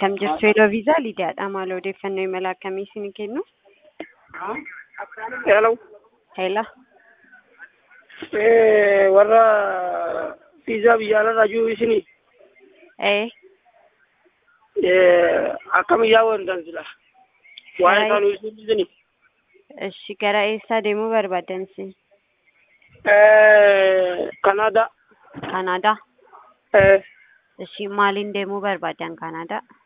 Akkam jirtu yeroo viizaa Lidiyaadha. Maal odeeffannoo imala akkamii isin kennu? Hello. Heela. Eh, warra viizaa biyya alaarraa jiru isinii Ee. eh, akkam yaa wantan sila waa'ee Hai. isaanii isin isinii Ishi gara eessaa deemuu barbaaddan isin? eh, Kanaadaa Kanaadaa. eh, Ishi maaliin deemuu barbaaddan Kanaadaa?